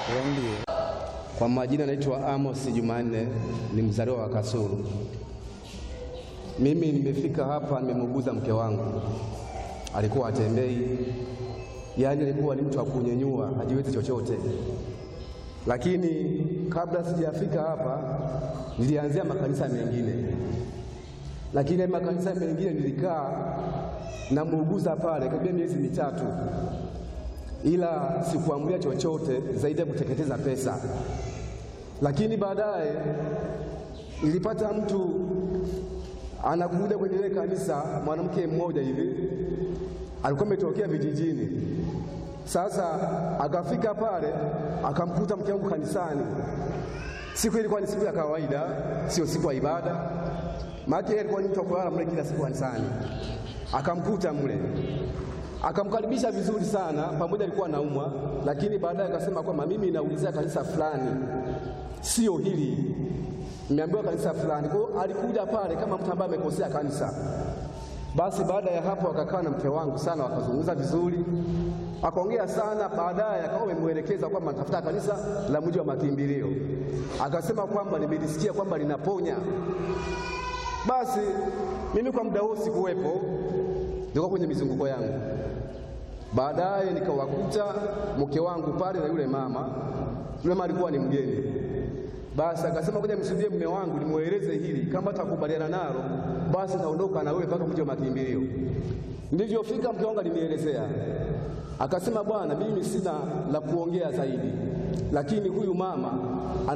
Ndio. Kwa majina naitwa Amos Jumanne, ni mzaliwa wa Kasulu. Mimi nimefika hapa, nimemuguza mke wangu, alikuwa atembei, yaani alikuwa ni mtu wa kunyenyua, hajiwezi chochote. Lakini kabla sijafika hapa, nilianzia makanisa mengine, lakini makanisa mengine nilikaa namuuguza pale karibia miezi mitatu, ila sikuamulia chochote zaidi ya kuteketeza pesa. Lakini baadaye nilipata mtu anakuja kwenye ile kanisa, mwanamke mmoja hivi alikuwa ametokea vijijini. Sasa akafika pale akamkuta mke wangu kanisani. Siku ilikuwa ni siku ya kawaida, sio siku ya ibada, maana yeye alikuwa ni mtu wa kulala mle kila siku kanisani. Akamkuta mle akamkaribisha vizuri sana, pamoja alikuwa anaumwa, lakini baadaye akasema kwamba mimi naulizia kanisa fulani, sio hili, nimeambiwa kanisa fulani. Kwa hiyo alikuja pale kama mtu ambaye amekosea kanisa. Basi baada ya hapo akakaa na mke wangu sana, wakazungumza vizuri, akaongea sana. Baadaye akawa amemwelekeza kwamba natafuta kanisa la mji wa makimbilio, akasema kwamba nimelisikia kwamba linaponya. Basi mimi kwa muda huo sikuwepo, nilikuwa kwenye mizunguko yangu. Baadaye nikawakuta mke wangu pale na yule mama. Yule mama alikuwa ni mgeni. Basi akasema kuja msudie mume wangu nimweleze hili, kama takubaliana nalo basi naondoka na wewe mpaka mji wa makimbilio. Nilivyofika mke wangu alinielezea, akasema, bwana, mimi sina la kuongea zaidi, lakini huyu mama